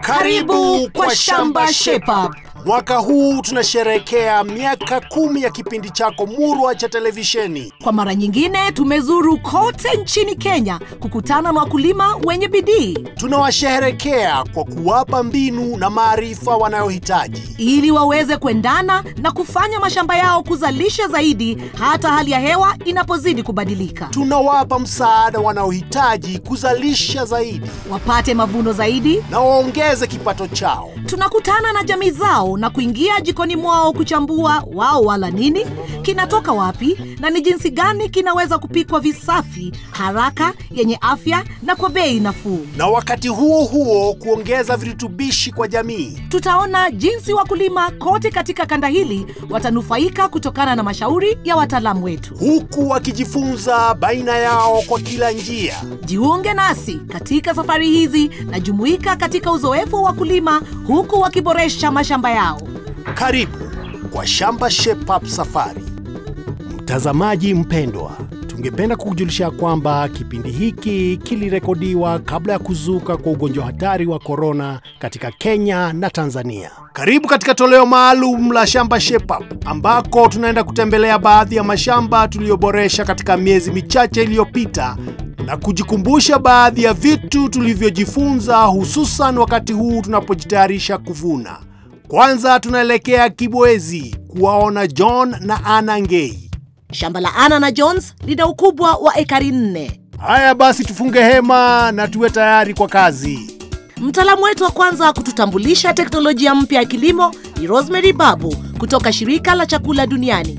Karibu kwa Shamba Shape Up. Mwaka huu tunasherehekea miaka kumi ya kipindi chako murwa cha televisheni. Kwa mara nyingine tumezuru kote nchini Kenya kukutana na wakulima wenye bidii Tunawasherehekea kwa kuwapa mbinu na maarifa wanayohitaji. ili waweze kuendana na kufanya mashamba yao kuzalisha zaidi hata hali ya hewa inapozidi kubadilika. Tunawapa msaada wanaohitaji kuzalisha zaidi Wapate mavuno zaidi. na waongeze kipato chao. Tunakutana na jamii zao na kuingia jikoni mwao kuchambua wao wala nini, kinatoka wapi na ni jinsi gani kinaweza kupikwa visafi, haraka, yenye afya na kwa bei nafuu. na wakati huo huo kuongeza virutubishi kwa jamii. Tutaona jinsi wakulima kote katika kanda hili watanufaika kutokana na mashauri ya wataalamu wetu. huku wakijifunza baina yao kwa kila njia. Jiunge nasi katika safari hizi na jumuika katika uzoefu wa wakulima huku wakiboresha mashamba yao. Karibu kwa Shamba Shape Up Safari. Mtazamaji mpendwa, tungependa kukujulisha kwamba kipindi hiki kilirekodiwa kabla ya kuzuka kwa ugonjwa hatari wa korona katika Kenya na Tanzania. Karibu katika toleo maalum la Shamba Shape Up ambako tunaenda kutembelea baadhi ya mashamba tuliyoboresha katika miezi michache iliyopita na kujikumbusha baadhi ya vitu tulivyojifunza hususan wakati huu tunapojitayarisha kuvuna. Kwanza tunaelekea Kibwezi kuwaona John na Anna Ngei. Shamba la Anna na Jones lina ukubwa wa ekari nne. Haya basi, tufunge hema na tuwe tayari kwa kazi. Mtaalamu wetu wa kwanza kututambulisha teknolojia mpya ya kilimo ni Rosemary Babu kutoka shirika la chakula duniani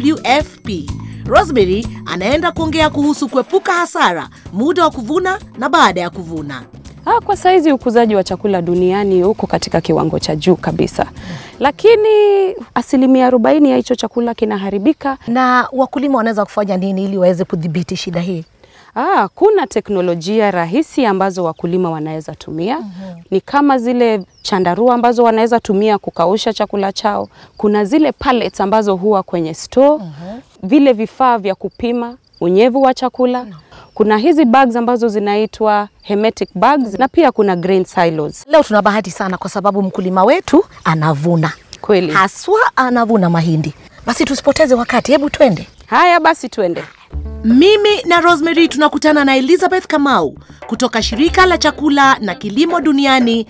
WFP. Rosemary anaenda kuongea kuhusu kuepuka hasara muda wa kuvuna na baada ya kuvuna. Ah, kwa saizi ukuzaji wa chakula duniani uko katika kiwango cha juu kabisa, lakini asilimia arobaini ya hicho chakula kinaharibika. Na wakulima wanaweza kufanya nini ili waweze kudhibiti shida hii? Ah, kuna teknolojia rahisi ambazo wakulima wanaweza tumia ni kama zile chandarua ambazo wanaweza tumia kukausha chakula chao. Kuna zile pallets ambazo huwa kwenye store, vile vifaa vya kupima unyevu wa chakula. Kuna hizi bags ambazo zinaitwa hermetic bags na pia kuna grain silos. Leo tuna bahati sana kwa sababu mkulima wetu anavuna, Kweli. haswa anavuna mahindi. Basi tusipoteze wakati, hebu twende. Haya basi tuende. Mimi na Rosemary tunakutana na Elizabeth Kamau kutoka shirika la chakula na kilimo duniani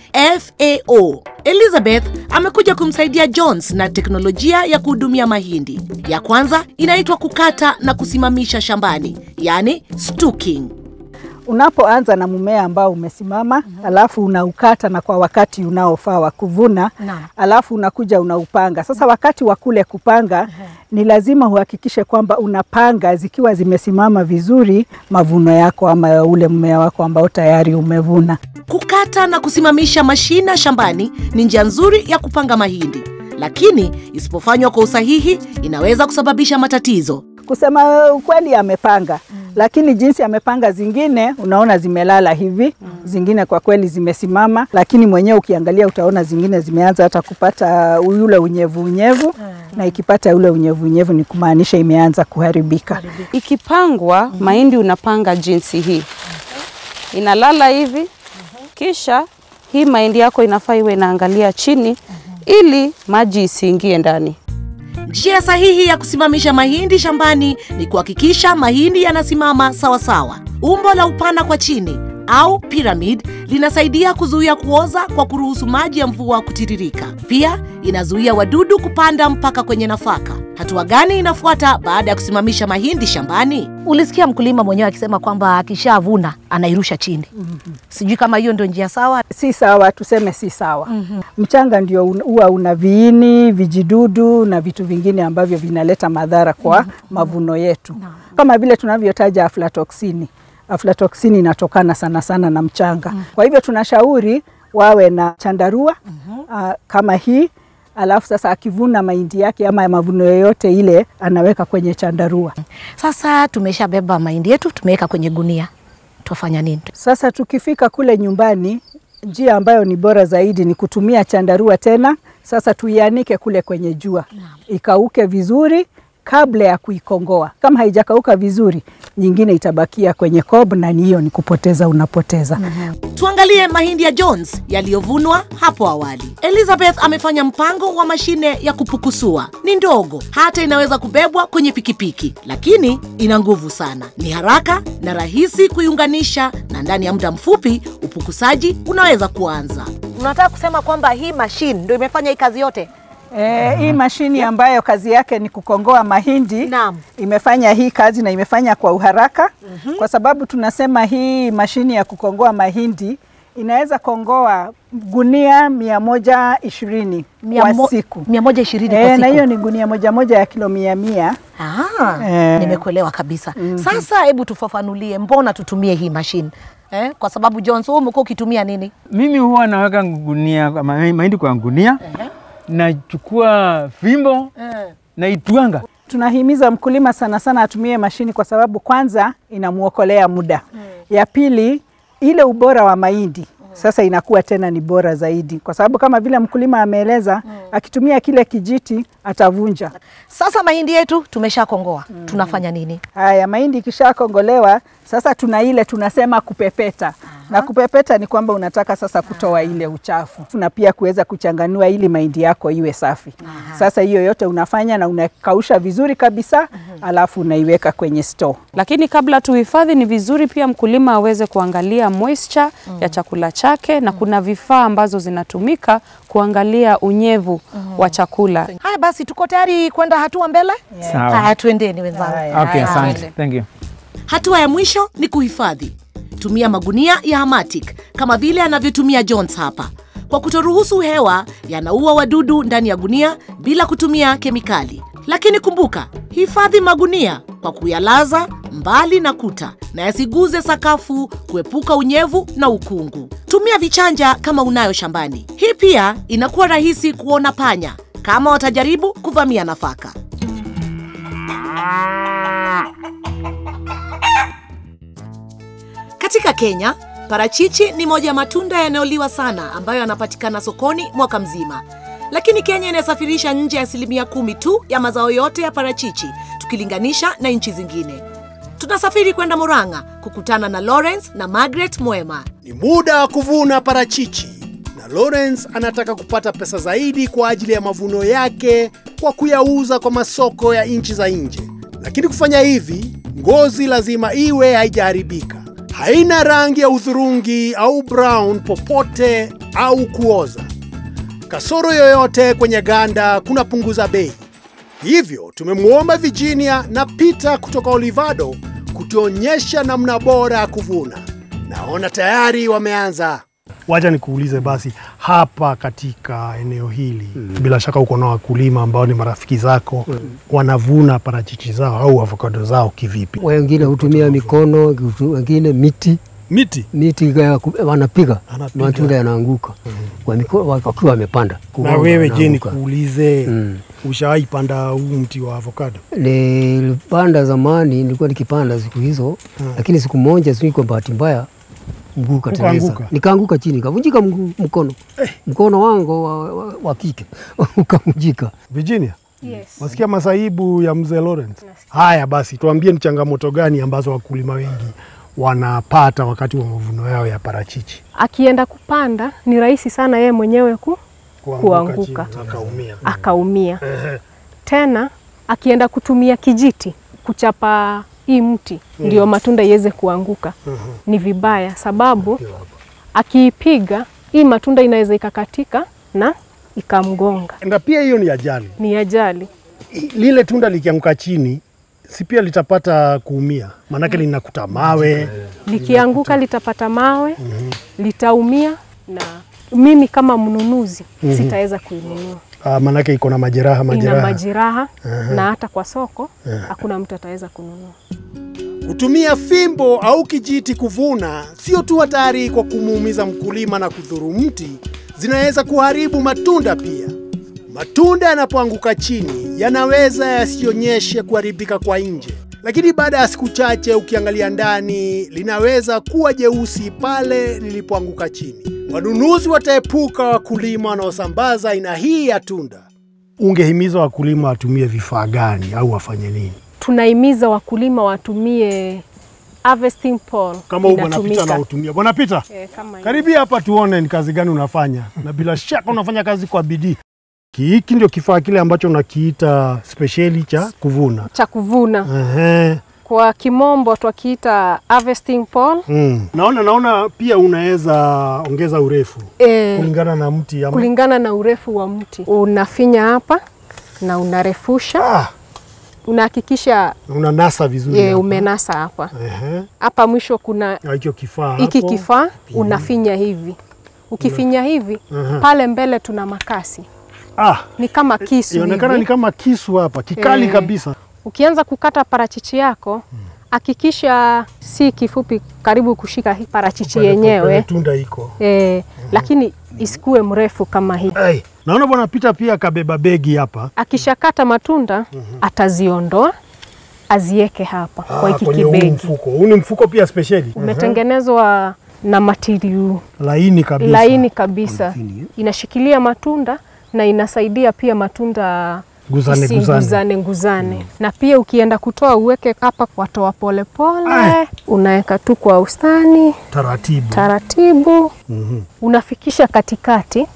FAO. Elizabeth amekuja kumsaidia Jones na teknolojia ya kuhudumia mahindi. Ya kwanza inaitwa kukata na kusimamisha shambani, yani stalking. Unapoanza na mmea ambao umesimama alafu unaukata na kwa wakati unaofaa wa kuvuna Naam. alafu unakuja unaupanga. Sasa wakati wa kule kupanga ni lazima uhakikishe kwamba unapanga zikiwa zimesimama vizuri mavuno yako ama ule mmea wako ambao tayari umevuna. Kukata na kusimamisha mashina shambani ni njia nzuri ya kupanga mahindi, lakini isipofanywa kwa usahihi inaweza kusababisha matatizo. Kusema ukweli amepanga lakini jinsi amepanga zingine unaona zimelala hivi zingine kwa kweli zimesimama, lakini mwenyewe ukiangalia utaona zingine zimeanza hata kupata yule unyevu unyevu, na ikipata ule unyevu unyevu ni kumaanisha imeanza kuharibika. Ikipangwa mahindi unapanga jinsi hii, inalala hivi, kisha hii mahindi yako inafaa iwe inaangalia chini ili maji isiingie ndani. Njia sahihi ya kusimamisha mahindi shambani ni kuhakikisha mahindi yanasimama sawasawa. Umbo la upana kwa chini au pyramid linasaidia kuzuia kuoza kwa kuruhusu maji ya mvua kutiririka. Pia inazuia wadudu kupanda mpaka kwenye nafaka. Hatua gani inafuata baada ya kusimamisha mahindi shambani? Ulisikia mkulima mwenyewe akisema kwamba akishavuna anairusha chini. Sijui kama hiyo ndio njia sawa. Si sawa, tuseme si sawa. Mchanga ndio un- huwa una viini, vijidudu na vitu vingine ambavyo vinaleta madhara kwa mavuno yetu, kama vile tunavyotaja aflatoksini. Aflatoksini inatokana sana sana na mchanga. Kwa hivyo tunashauri wawe na chandarua ah, kama hii alafu sasa akivuna mahindi yake ama mavuno yoyote ile anaweka kwenye chandarua. Sasa tumeshabeba mahindi yetu, tumeweka kwenye gunia, twafanya nini? Sasa tukifika kule nyumbani, njia ambayo ni bora zaidi ni kutumia chandarua tena. Sasa tuianike kule kwenye jua ikauke vizuri, kabla ya kuikongoa. Kama haijakauka vizuri, nyingine itabakia kwenye cob, na ni hiyo ni kupoteza, unapoteza. Tuangalie mahindi ya Jones yaliyovunwa hapo awali. Elizabeth amefanya mpango wa mashine ya kupukusua. Ni ndogo, hata inaweza kubebwa kwenye pikipiki, lakini ina nguvu sana. Ni haraka na rahisi kuiunganisha, na ndani ya muda mfupi upukusaji unaweza kuanza. Unataka kusema kwamba hii mashine ndio imefanya hii kazi yote? E, hii mashini ambayo kazi yake ni kukongoa mahindi Naam. imefanya hii kazi na imefanya kwa uharaka kwa sababu tunasema hii mashini ya kukongoa mahindi inaweza kongoa gunia mia moja ishirini kwa mo- siku. mia moja ishirini kwa E, siku. na hiyo ni gunia moja moja ya kilo mia mia. Ah, Eh. nimekuelewa kabisa. Sasa hebu tufafanulie, mbona tutumie hii mashine eh? Kwa sababu Jones, wewe umekuwa ukitumia nini? Mimi huwa naweka gunia ma- mahindi kwa gunia, nachukua fimbo naitwanga. Tunahimiza mkulima sana sana atumie mashini kwa sababu kwanza inamwokolea muda. Ya pili ile ubora wa mahindi sasa inakuwa tena ni bora zaidi, kwa sababu kama vile mkulima ameeleza, akitumia kile kijiti atavunja. Sasa mahindi yetu tumeshakongoa, tunafanya nini? Haya, mahindi ikishakongolewa sasa tuna ile tunasema kupepeta. Na kupepeta ni kwamba unataka sasa kutoa ile uchafu na pia kuweza kuchanganua ili mahindi yako iwe safi. Sasa hiyo yote unafanya na unakausha vizuri kabisa, alafu unaiweka kwenye store. Lakini kabla tuhifadhi, ni vizuri pia mkulima aweze kuangalia moisture ya chakula chake, na kuna vifaa ambazo zinatumika kuangalia unyevu wa chakula. Haya basi, tuko tayari kwenda hatua mbele. Sawa. Haya, tuendeni wenzangu. Haya. Okay, Haya, asante. twende. Thank you. Hatua ya mwisho ni kuhifadhi. Tumia magunia ya Hamatic kama vile anavyotumia Jones hapa. Kwa kutoruhusu hewa, yanaua wadudu ndani ya gunia bila kutumia kemikali. Lakini kumbuka, hifadhi magunia kwa kuyalaza mbali na kuta na yasiguze sakafu kuepuka unyevu na ukungu. Tumia vichanja kama unayo shambani. Hii pia inakuwa rahisi kuona panya kama watajaribu kuvamia nafaka. Katika Kenya, parachichi ni moja ya matunda yanayoliwa sana ambayo yanapatikana sokoni mwaka mzima. Lakini Kenya inasafirisha nje ya asilimia kumi tu ya mazao yote ya parachichi tukilinganisha na nchi zingine. Tunasafiri kwenda Murang'a kukutana na Lawrence na Margaret Mwema. Ni muda wa kuvuna parachichi na Lawrence anataka kupata pesa zaidi kwa ajili ya mavuno yake kwa kuyauza kwa masoko ya nchi za nje. Lakini kufanya hivi, ngozi lazima iwe haijaharibika, haina rangi ya udhurungi au brown popote au kuoza. Kasoro yoyote kwenye ganda kunapunguza bei. Hivyo tumemwomba Virginia na Peter kutoka Olivado kutuonyesha namna bora ya kuvuna. Naona tayari wameanza. Wacha nikuulize basi, hapa katika eneo hili bila shaka uko na wakulima ambao ni marafiki zako, wanavuna parachichi zao au avokado zao kivipi? wengine hutumia mikono, kutu- wengine miti Miti miti ya ku- wanapiga Anapiga. matunda yanaanguka kwa mikono wakiwa wamepanda. na Kugonga wewe je, yanaanguka. nikuulize, Mm. ushawahi panda huu mti wa avokado? Nilipanda zamani, nilikuwa nikipanda siku hizo, lakini siku moja sijui kwa bahati mbaya mguu kateleza, Ukaanguka? nikaanguka chini, kavunjika mguu, mkono mkono wangu wa, wa, wa kike ukavunjika. Virginia, wasikia masaibu ya mzee Lawrence? Haya basi, tuambie ni changamoto gani ambazo wakulima wengi wanapata wakati wa mavuno yao ya parachichi? akienda kupanda ni rahisi sana yeye mwenyewe ku, Kuanguka. chini, akaumia. akaumia. Ehe. Tena akienda kutumia kijiti kuchapa hii mti ndio matunda iweze kuanguka, ni vibaya, sababu akiipiga hii matunda inaweza ikakatika na ikamgonga, Na pia hiyo ni ajali. ni ajali. Lile tunda likianguka chini, si pia litapata kuumia, maanake linakuta mawe. Likianguka litapata mawe, litaumia, na mimi kama mnunuzi sitaweza kuinunua. Ah, maanake iko na majeraha ina majeraha. majeraha na hata kwa soko hakuna mtu ataweza kununua. Kutumia fimbo au kijiti kuvuna sio tu hatari kwa kumuumiza mkulima na kudhuru mti, zinaweza kuharibu matunda pia. Matunda yanapoanguka chini yanaweza yasionyeshe kuharibika kwa nje, lakini baada ya siku chache ukiangalia ndani linaweza kuwa jeusi pale lilipoanguka chini. Wanunuzi wataepuka wakulima wanaosambaza aina hii ya tunda. Ungehimiza wakulima watumie vifaa gani au wafanye nini? Tunahimiza wakulima watumie harvesting pole. Kama huyu bwana inatumika. Pita anautumia. Bwana Pita, Eh, kama hii. karibia hapa tuone ni kazi gani unafanya, na bila shaka unafanya kazi kwa bidii. Hiki ndio kifaa kile ambacho unakiita spesheli cha kuvuna. cha kuvuna Ehe. kwa kimombo twakiita harvesting pole. Mm. Naona naona pia unaweza ongeza urefu Eh, kulingana na mti ama... kulingana na urefu wa mti unafinya hapa na unarefusha, ah, unahakikisha unanasa vizuri. eh, hapa. umenasa hapa Ehe. hapa mwisho kuna Na hicho kifaa hiki hapo. kifaa unafinya hivi. Ukifinya hivi Aha. pale mbele tuna makasi, Ah, ni kama kisu inaonekana hivi. ni kama kisu hapa, kikali Eh. kabisa. Ukianza kukata parachichi yako hakikisha si kifupi karibu kushika hii parachichi Pale- pale yenyewe tunda iko. eh, lakini isikuwe mrefu kama hii. Hey, naona bwana Pita pia kabeba begi hapa. Akishakata matunda ataziondoa azieke hapa kwa hiki kwenye huu kibegi. mfuko. Huu ni mfuko pia spesheli. Umetengenezwa na material Laini kabisa. laini kabisa, inashikilia matunda na inasaidia pia matunda Guzane, isinguzane nguzane. Na pia ukienda kutoa uweke hapa watoa polepole, Ai. unaweka tu kwa ustani Taratibu. taratibu, unafikisha katikati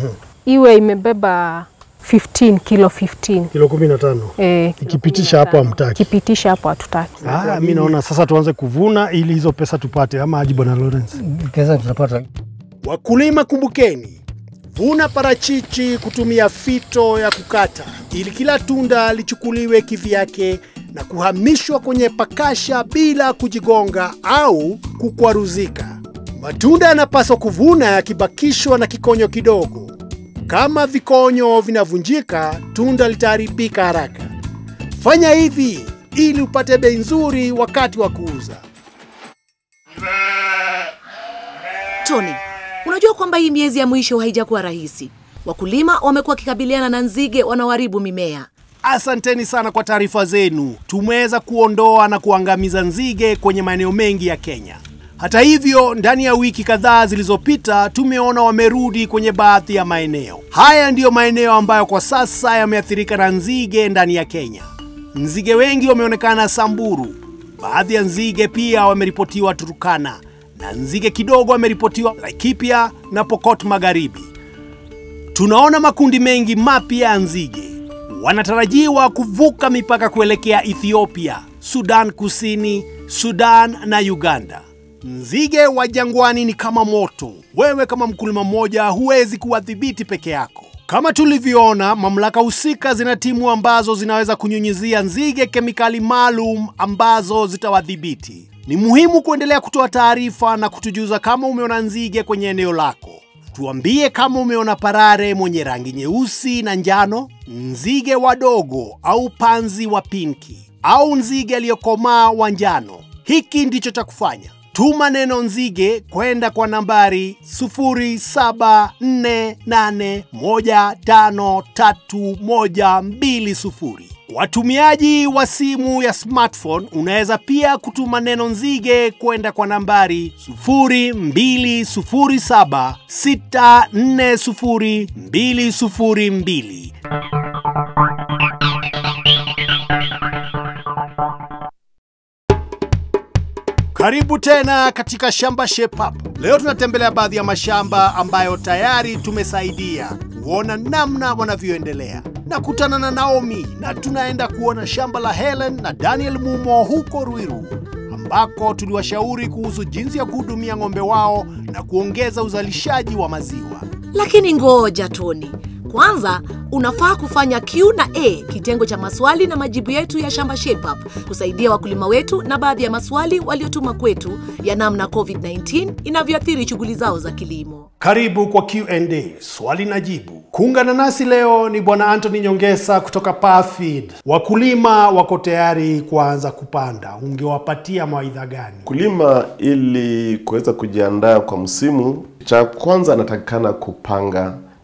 iwe imebeba 15 kilo 15 Kilo kumi na tano. Eh, Ikipitisha hapo hamtaki. kipitisha hapo hatutaki. Ah, mi naona sasa tuanze kuvuna ili hizo pesa tupate, ama aje bwana Lawrence? Pesa tutapata Wakulima kumbukeni, vuna parachichi kutumia fito ya kukata ili kila tunda lichukuliwe kivyake na kuhamishwa kwenye pakasha bila kujigonga au kukwaruzika. Matunda yanapaswa kuvuna yakibakishwa na kikonyo kidogo. Kama vikonyo vinavunjika, tunda litaharibika haraka. Fanya hivi ili upate bei nzuri wakati wa kuuza. Tony, unajua kwamba hii miezi ya mwisho haijakuwa rahisi. Wakulima wamekuwa wakikabiliana na nzige wanaoharibu mimea. Asanteni sana kwa taarifa zenu. Tumeweza kuondoa na kuangamiza nzige kwenye maeneo mengi ya Kenya. Hata hivyo, ndani ya wiki kadhaa zilizopita tumeona wamerudi kwenye baadhi ya maeneo. Haya ndiyo maeneo ambayo kwa sasa yameathirika na nzige ndani ya Kenya. Nzige wengi wameonekana Samburu, baadhi ya nzige pia wameripotiwa Turukana, na nzige kidogo wameripotiwa Laikipia na Pokot Magharibi. Tunaona makundi mengi mapya ya nzige wanatarajiwa kuvuka mipaka kuelekea Ethiopia, Sudan Kusini, Sudan na Uganda. Nzige wa jangwani ni kama moto. Wewe kama mkulima mmoja huwezi kuwadhibiti peke yako. Kama tulivyoona, mamlaka husika zina timu ambazo zinaweza kunyunyizia nzige kemikali maalum ambazo zitawadhibiti. Ni muhimu kuendelea kutoa taarifa na kutujuza kama umeona nzige kwenye eneo lako. Tuambie kama umeona parare mwenye rangi nyeusi na njano, nzige wadogo au panzi wa pinki, au nzige aliyokomaa wa njano. Hiki ndicho cha kufanya. Tuma neno nzige kwenda kwa nambari 0748153120. Watumiaji wa simu ya smartphone unaweza pia kutuma neno nzige kwenda kwa nambari 0207640202. Karibu tena katika Shamba Shape Up. Leo tunatembelea baadhi ya mashamba ambayo tayari tumesaidia kuona namna wanavyoendelea. Nakutana na Naomi na tunaenda kuona shamba la Helen na Daniel Mumo huko Ruiru ambako tuliwashauri kuhusu jinsi ya kuhudumia ng'ombe wao na kuongeza uzalishaji wa maziwa. Lakini ngoja Tony, kwanza unafaa kufanya Q na A, kitengo cha maswali na majibu yetu ya Shamba Shape Up, kusaidia wakulima wetu na baadhi ya maswali waliotuma kwetu ya namna COVID-19 inavyoathiri shughuli zao za kilimo. Karibu kwa Q&A, swali na jibu. Kuungana nasi leo ni Bwana Anthony Nyongesa kutoka Parfeed. Wakulima wako tayari kuanza kupanda, ungewapatia mawaidha gani? Mkulima ili kuweza kujiandaa kwa msimu, cha kwanza anatakikana kupanga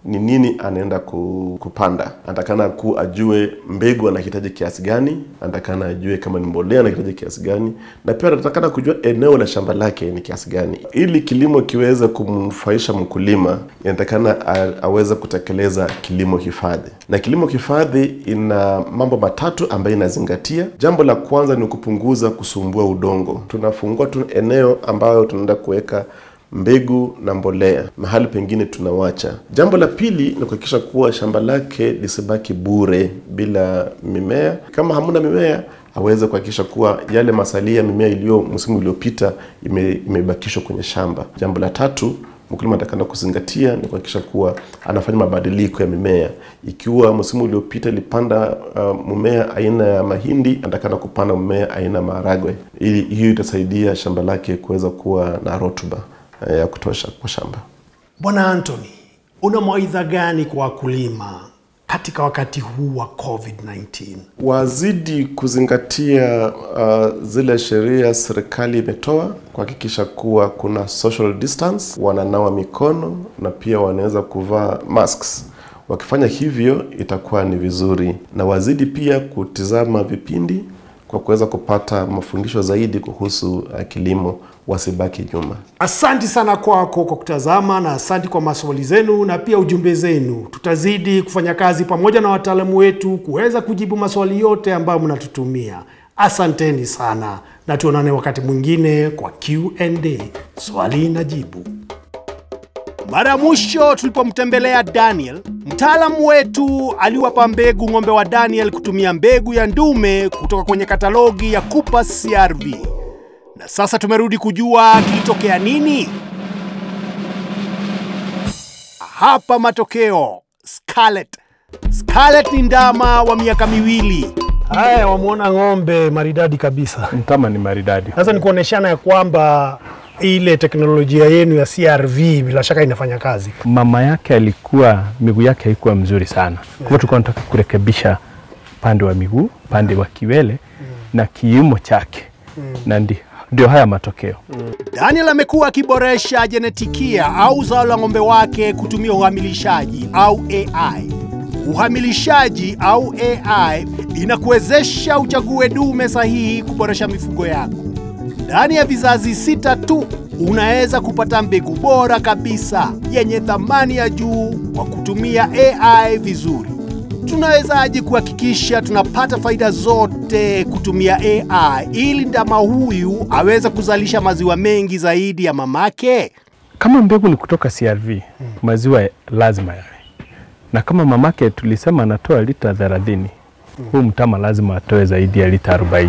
ni nini anaenda ku- kupanda. Anatakana ku ajue mbegu anahitaji kiasi gani, anatakana ajue kama ni mbolea anahitaji kiasi gani, na pia anatakana kujua eneo la shamba lake ni kiasi gani. Ili kilimo kiweze kumnufaisha mkulima, inatakana a- aweze kutekeleza kilimo hifadhi, na kilimo hifadhi ina mambo matatu ambayo inazingatia. Jambo la kwanza ni kupunguza kusumbua udongo. Tunafungua tu eneo ambayo tunaenda kuweka mbegu na mbolea, mahali pengine tunawacha. Jambo la pili ni kuhakikisha kuwa shamba lake lisibaki bure bila mimea. Kama hamuna mimea, aweze kuhakikisha kuwa yale masalia ya mimea iliyo msimu uliopita ime, imebakishwa kwenye shamba. Jambo la tatu mkulima atakana kuzingatia ni kuhakikisha kuwa anafanya mabadiliko ya mimea. Ikiwa msimu uliopita ilipanda uh, mmea aina ya mahindi, atakana kupanda mmea aina ya maharagwe, ili hiyo itasaidia shamba lake kuweza kuwa na rutuba eh, ya kutosha kwa shamba. Bwana Anthony, una mawaidha gani kwa wakulima katika wakati huu wa COVID-19? wazidi kuzingatia uh, zile sheria serikali imetoa kuhakikisha kuwa kuna social distance, wananawa mikono na pia wanaweza kuvaa masks. Wakifanya hivyo itakuwa ni vizuri, na wazidi pia kutizama vipindi kwa kuweza kupata mafundisho zaidi kuhusu uh, kilimo, wasibaki nyuma. Asanti sana kwako kwa kutazama na asanti kwa maswali zenu na pia ujumbe zenu. Tutazidi kufanya kazi pamoja na wataalamu wetu kuweza kujibu maswali yote ambayo mnatutumia. Asanteni sana na tuonane wakati mwingine kwa Q&A, swali na jibu. Mara ya mwisho tulipomtembelea Daniel, mtaalamu wetu aliwapa mbegu ng'ombe wa Daniel kutumia mbegu ya ndume kutoka kwenye katalogi ya Cooper CRV. Na sasa tumerudi kujua kilitokea nini. Hapa matokeo. Scarlett. Scarlett ni ndama wa miaka miwili. Haya, wamwona ng'ombe maridadi kabisa. Mtama ni maridadi. Sasa ni kuoneshana ya kwamba ile teknolojia yenu ya CRV bila shaka inafanya kazi. Mama yake alikuwa miguu yake haikuwa mzuri sana, kwa hivyo tulikuwa tunataka kurekebisha pande wa miguu, pande wa kiwele na kiumo chake, na ndi, ndio haya matokeo. Daniel amekuwa akiboresha jenetikia au zao la ng'ombe wake kutumia uhamilishaji au AI. Uhamilishaji au AI inakuwezesha uchague dume sahihi kuboresha mifugo yako. Ndani ya vizazi sita tu unaweza kupata mbegu bora kabisa yenye thamani ya juu kwa kutumia AI vizuri. Tunawezaje kuhakikisha tunapata faida zote kutumia AI ili ndama huyu aweze kuzalisha maziwa mengi zaidi ya mamake? Kama mbegu ni kutoka CRV, maziwa lazima yawe, na kama mamake tulisema anatoa lita 30, huu mtama lazima atoe zaidi ya lita 40.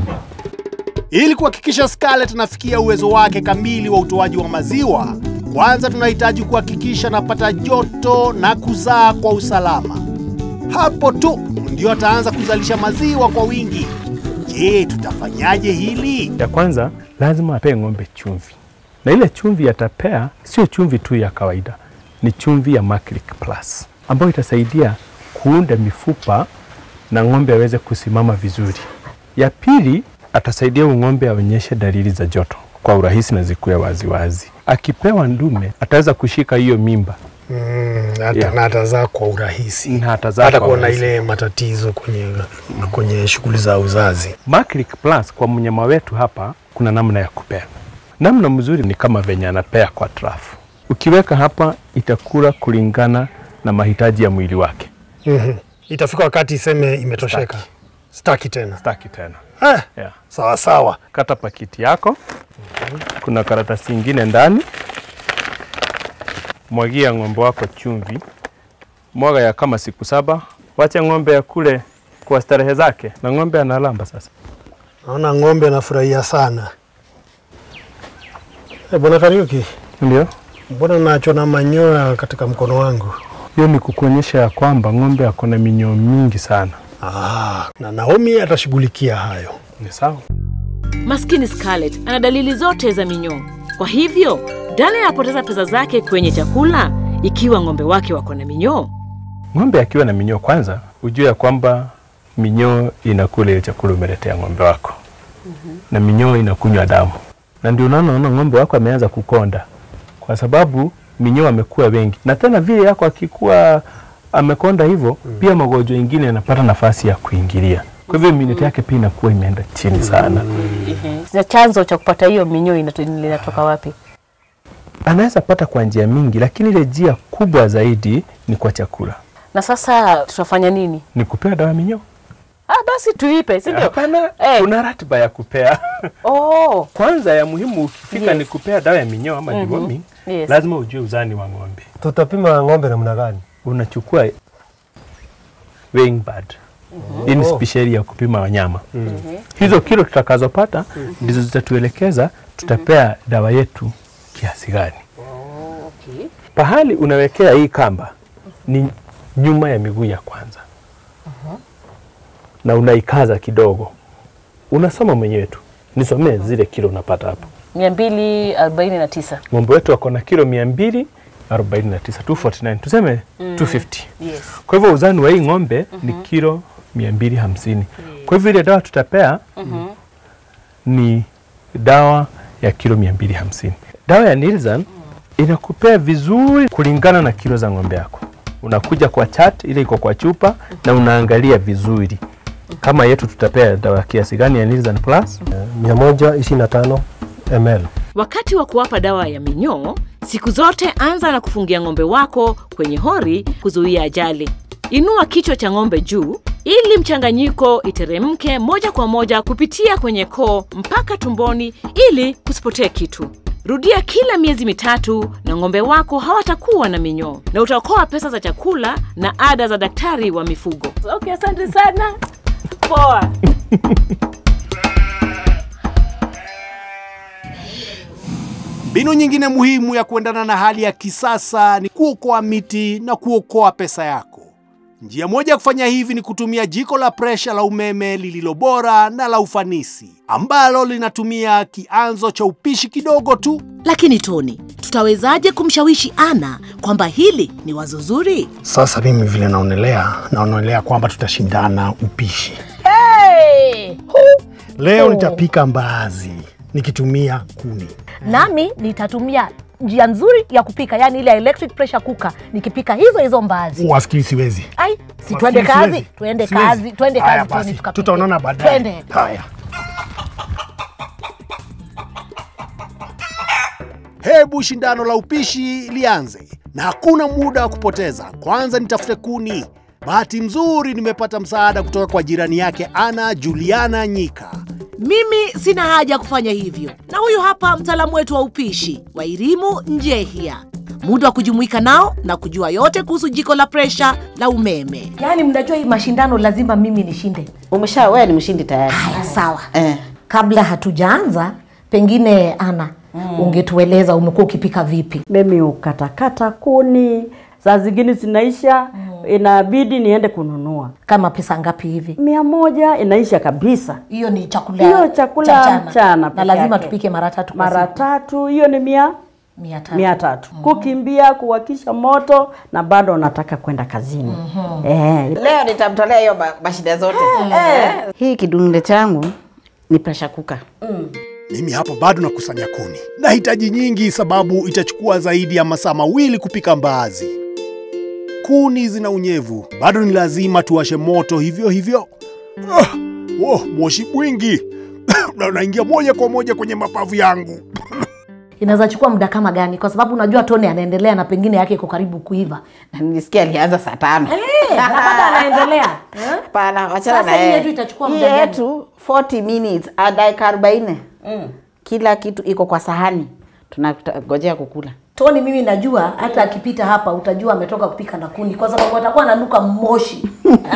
Ili kuhakikisha Scarlett anafikia uwezo wake kamili wa utoaji wa maziwa, kwanza tunahitaji kuhakikisha anapata joto na kuzaa kwa usalama. Hapo tu ndio ataanza kuzalisha maziwa kwa wingi. Je, tutafanyaje hili? Ya kwanza lazima apee ng'ombe chumvi, na ile chumvi atapea sio chumvi tu ya kawaida, ni chumvi ya Maclic Plus ambayo itasaidia kuunda mifupa na ng'ombe aweze kusimama vizuri. Ya pili atasaidia huyu ng'ombe aonyeshe dalili za joto kwa urahisi na zikuwe waziwazi. Akipewa ndume ataweza kushika hiyo mimba Mm, hata, Yeah. na atazaa kwa urahisi na atazaa hata kwa kuona urahisi. ile matatizo kwenye, kwenye shughuli za uzazi. Maclic Plus kwa mnyama wetu hapa kuna namna ya kupea. Namna mzuri ni kama venye anapea kwa trafu. Ukiweka hapa itakula kulingana na mahitaji ya mwili wake. mm Itafika wakati iseme imetosheka, staki tena. Staki tena. Ah, Yeah. sawa sawa. Kata pakiti yako. Kuna karatasi ingine ndani. Mwagia ng'ombe wako chumvi. Mwaga ya kama siku saba. Wacha ng'ombe ya kule kwa starehe zake, na ng'ombe analamba sasa. Naona ng'ombe anafurahia sana. Eh, Bwana Kariuki, Ndio. mbona nachona manyoya katika mkono wangu? Hiyo ni kukuonyesha ya kwamba ng'ombe ako na minyoo mingi sana. Ah, na Naomi atashughulikia hayo. Ni sawa. Maskini Scarlett ana dalili zote za minyoo. Kwa hivyo Daniel anapoteza pesa zake kwenye chakula ikiwa ng'ombe wake wako na minyoo. Ng'ombe akiwa na minyoo, kwanza ujue ya kwamba minyoo inakula ile chakula umeletea ng'ombe wako na minyoo inakunywa damu, na ndio unaona unaona ng'ombe wako ameanza kukonda, kwa sababu minyoo amekuwa wengi, na tena vile yako akikuwa amekonda hivyo pia magonjwa ingine yanapata nafasi ya kuingilia, kwa hivyo immunity yake pia inakuwa imeenda chini sana. Sasa chanzo cha kupata hiyo minyoo inato- linatoka wapi? Anaweza pata kwa njia mingi, lakini ile njia kubwa zaidi ni kwa chakula, Na sasa tutafanya nini? ni kupea dawa ya minyoo. Ah, basi tuipe, si ndio? Hapana, kuna ratiba ya kupea. Oh. Kwanza ya muhimu ukifika Yes. ni kupea dawa ya minyoo ama Mhm. deworming, Yes. lazima ujue uzani wa ng'ombe. Tutapima ng'ombe namna gani? Unachukua weighing pad. Hii ni spesheli ya kupima wanyama. Hizo kilo tutakazopata ndizo zitatuelekeza tutapea dawa yetu kiasi gani. Pahali unawekea hii kamba ni nyuma ya miguu ya kwanza na unaikaza kidogo, unasoma mwenyewe tu, nisomee zile kilo unapata hapo. mia mbili arobaini na tisa. Ng'ombe wetu wako na kilo mia mbili arobaini na tisa 249 tuseme Mm. 250 Yes. kwa hivyo uzani wa hii ng'ombe ni kilo mia mbili hamsini kwa hivyo ile dawa tutapea Mhm. ni dawa ya kilo mia mbili hamsini dawa ya Nilzan inakupea vizuri kulingana na kilo za ng'ombe yako unakuja kwa chat ile iko kwa chupa na unaangalia vizuri kama yetu tutapea dawa kiasi gani ya Nilzan Plus 125 ml. Wakati wa kuwapa dawa ya minyoo, siku zote anza na kufungia ng'ombe wako kwenye hori kuzuia ajali. Inua kichwa cha ng'ombe juu ili mchanganyiko iteremke moja kwa moja kupitia kwenye koo mpaka tumboni ili kusipotee kitu. Rudia kila miezi mitatu na ng'ombe wako hawatakuwa na minyoo na utaokoa pesa za chakula na ada za daktari wa mifugo. Okay, asante sana. Poa. Mbinu nyingine muhimu ya kuendana na hali ya kisasa ni kuokoa miti na kuokoa pesa yako. Njia moja ya kufanya hivi ni kutumia jiko la presha la umeme lililo bora na la ufanisi, ambalo linatumia kianzo cha upishi kidogo tu. Lakini Toni, tutawezaje kumshawishi Ana kwamba hili ni wazo zuri? Sasa mimi vile naonelea, naonelea kwamba tutashindana upishi. Hey! Leo nitapika mbaazi nikitumia kuni. Nami nitatumia njia nzuri ya kupika, yani ile electric pressure cooker, nikipika hizo hizo mbaazi. Wafikiri siwezi? Ai, si Wafikiri twende kazi, siwezi? twende Siwezi. kazi, twende Haya kazi, basi, Toni, tukapike. tutaonana baadaye. Twende. Haya. Hebu shindano la upishi lianze, na hakuna muda wa kupoteza. Kwanza nitafute kuni. Bahati mzuri nimepata msaada kutoka kwa jirani yake Ana Juliana Nyika. Mimi sina haja ya kufanya hivyo, na huyu hapa mtaalamu wetu wa upishi Wairimu Njehia. Muda wa kujumuika nao na kujua yote kuhusu jiko la presha la umeme. Yaani mnajua hii mashindano lazima mimi nishinde. Umesha wewe ni mshindi tayari. Haya, sawa. Eh. Kabla hatujaanza, pengine Ana, ungetueleza umekuwa ukipika vipi? Mimi ukatakata kuni, saa zingine zinaisha, inabidi niende kununua. Kama pesa ngapi hivi? Mia moja inaisha kabisa. Hiyo ni chakula Hiyo chakula cha mchana. mchana na peke lazima yake. tupike mara tatu kwa Mara siku. tatu, hiyo ni mia Mia tatu. mia tatu. Kukimbia, kuwakisha moto na bado nataka kwenda kazini. Eh, Leo nitamtolea hiyo ma- mashida zote. Eh. Hii kidunde changu ni pressure cooker. Mimi hapa bado nakusanya kuni. Nahitaji nyingi sababu itachukua zaidi ya masaa mawili kupika mbaazi. Kuni zina unyevu, bado ni lazima tuwashe moto hivyo hivyo. Ah, oh, moshi mwingi na unaingia moja kwa moja kwenye mapavu yangu. Inaweza chukua muda kama gani? Kwa sababu unajua Tony anaendelea na pengine yake iko karibu kuiva. Nilisikia alianza saa tano. Eh, na bado anaendelea. Hapana, wachana Sasa na hii yeye. yetu itachukua Hii muda gani? yetu 40 minutes, a dakika 40. Kila kitu iko kwa sahani. Tunangojea kukula. Tony, mimi najua hata akipita hapa utajua ametoka kupika na kuni, kwa sababu atakuwa ananuka moshi.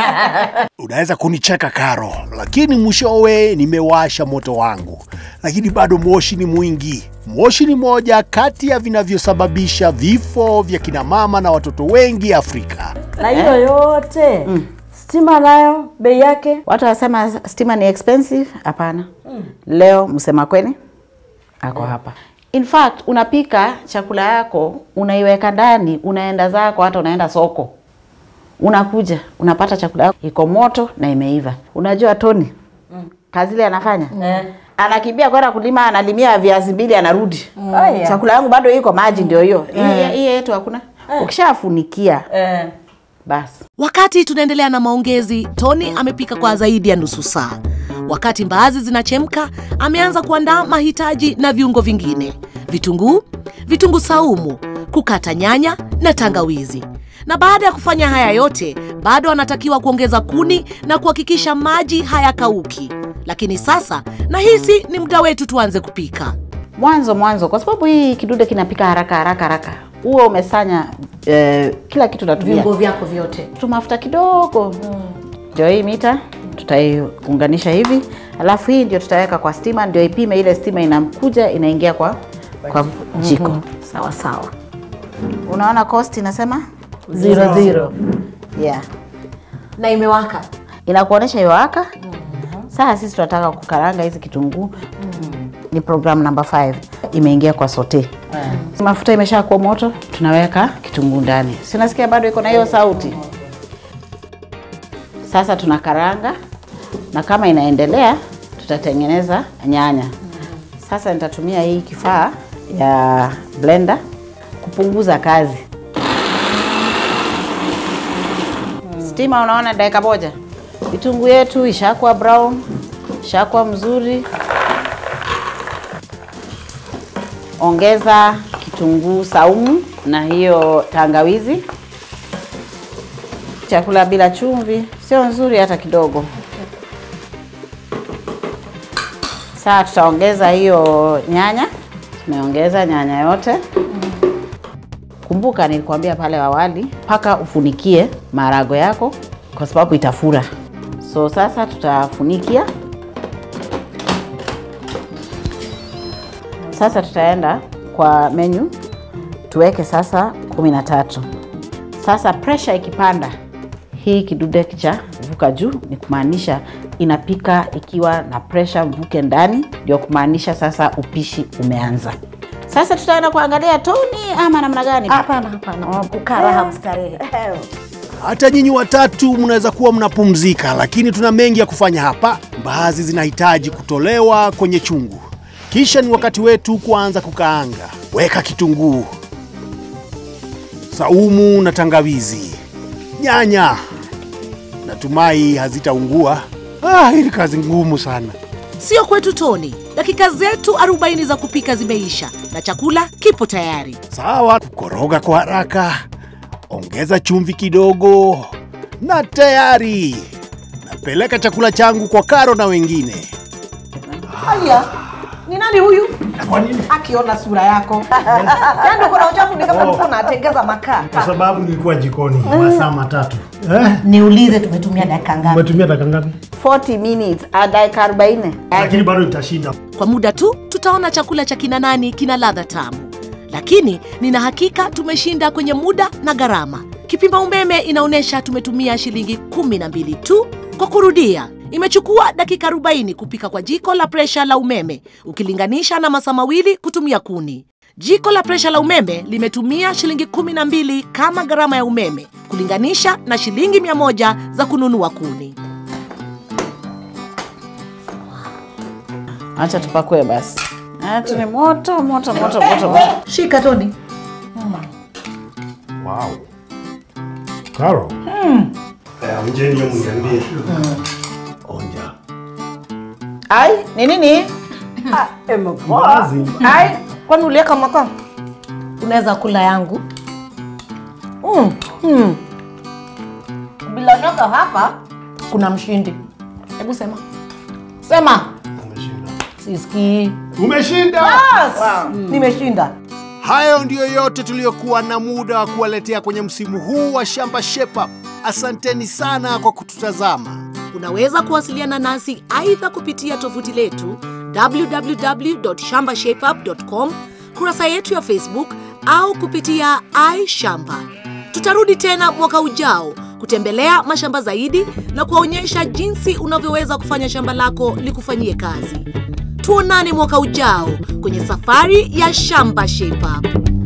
Unaweza kunicheka Karo, lakini mwishowe nimewasha moto wangu, lakini bado moshi ni mwingi. Moshi ni moja kati ya vinavyosababisha vifo vya kina mama na watoto wengi Afrika. na hiyo yote stima nayo bei yake Watu wasema stima ni expensive. Hapana. Leo msema kweli ako hapa. In fact, unapika chakula yako, unaiweka ndani, unaenda zako, hata unaenda soko, unakuja unapata chakula yako iko moto na imeiva. Unajua Tony kazi ile anafanya anakimbia kwenda kulima, analimia viazi mbili, anarudi. Aya. Chakula yangu bado iko maji, ndio hiyo. Hii- Eh. Hii yetu hakuna. Ukishafunikia basi Wakati tunaendelea na maongezi, Tony amepika kwa zaidi ya nusu saa. Wakati mbaazi zinachemka, ameanza kuandaa mahitaji na viungo vingine: vitunguu, vitunguu saumu, kukata nyanya na tangawizi. Na baada ya kufanya haya yote, bado anatakiwa kuongeza kuni na kuhakikisha maji hayakauki. Lakini sasa nahisi ni muda wetu tuanze kupika. mwanzo mwanzo, kwa sababu hii kidude kinapika haraka haraka haraka. Huo umesanya eh, kila kitu natumia Viungo vyako vyote. tu mafuta kidogo ndio hii mita tutaiunganisha hivi, alafu hii ndio tutaweka kwa stima, ndio ipime ile stima inakuja inaingia kwa kwa jiko. Sawa sawa. Unaona cost inasema Zero, zero. yeah. Na imewaka. Inakuonesha iwaka. Sasa sisi tunataka kukaranga hizi kitunguu. Ni program number 5 imeingia kwa sote. Mafuta imeshakuwa moto, tunaweka kitunguu ndani. Si unasikia bado iko na hiyo sauti? Sasa tunakaranga na kama inaendelea tutatengeneza nyanya. Sasa nitatumia hii kifaa ya blender kupunguza kazi. Stima unaona dakika moja. Vitunguu yetu ishakuwa brown, ishakuwa mzuri. Ongeza kitunguu saumu na hiyo tangawizi. Chakula bila chumvi sio nzuri hata kidogo. Sasa tutaongeza hiyo nyanya. Tumeongeza nyanya yote. Kumbuka nilikwambia pale awali, mpaka ufunikie maharagwe yako kwa sababu itafura. So sasa tutafunikia. Sasa tutaenda kwa menu tuweke sasa kumi na tatu. Sasa pressure ikipanda, hii kidude cha vuka juu ni kumaanisha inapika ikiwa na pressure mvuke ndani, ndio kumaanisha sasa upishi umeanza. Sasa tutaenda kuangalia toni ama namna gani? Hapana, hapana. Kukaa raha mstarehe. Hata nyinyi watatu mnaweza kuwa mnapumzika, lakini tuna mengi ya kufanya hapa. Mbaazi zinahitaji kutolewa kwenye chungu, kisha ni wakati wetu kuanza kukaanga. Weka kitunguu, saumu na tangawizi, nyanya. Natumai hazitaungua. Ah, hii ni kazi ngumu sana. Sio kwetu Tony. Dakika zetu 40 za kupika zimeisha na chakula kipo tayari. Sawa, kukoroga kwa haraka, ongeza chumvi kidogo, na tayari. Napeleka chakula changu kwa Karo na wengine. Haya. Ni nani huyu? Akiona sura yako. Yaani uko na uchafu ni kama mtu unatengeza makaa. Kwa sababu nilikuwa jikoni masaa matatu. Eh? Niulize tumetumia dakika ngapi? Umetumia dakika ngapi? 40 minutes, ah, dakika 40. Lakini bado nitashinda. Kwa muda tu tutaona chakula cha kina nani kina ladha tamu, lakini nina hakika tumeshinda kwenye muda na gharama. Kipima umeme inaonyesha tumetumia shilingi kumi na mbili tu. Kwa kurudia, imechukua dakika 40 kupika kwa jiko la presha la umeme ukilinganisha na masaa mawili kutumia kuni. Jiko la presha la umeme limetumia shilingi kumi na mbili kama gharama ya umeme kulinganisha na shilingi mia moja za kununua kuni. Acha tupakue basi. Ati ni moto moto moto moto moto. Shika Toni. Wow. Karo. Mm. Eh, onjeni hiyo mniambie. Onja. Ai, ni nini? Mbaazi. Ai, kwani uliweka makaa? Unaweza kula yangu. Mm. Mm. Bila shaka hapa kuna mshindi. Hebu sema. Sema. Sisikii. Umeshinda. Yes. Nimeshinda. Hayo ndiyo yote tuliyokuwa na muda wa kuwaletea kwenye msimu huu wa Shamba Shape Up. Asanteni sana kwa kututazama. Unaweza kuwasiliana nasi aidha kupitia tovuti letu www.shambashapeup.com, kurasa yetu ya Facebook au kupitia iShamba. Tutarudi tena mwaka ujao kutembelea mashamba zaidi na kuwaonyesha jinsi unavyoweza kufanya shamba lako likufanyie kazi. Tuonane mwaka ujao kwenye safari ya Shamba Shape Up.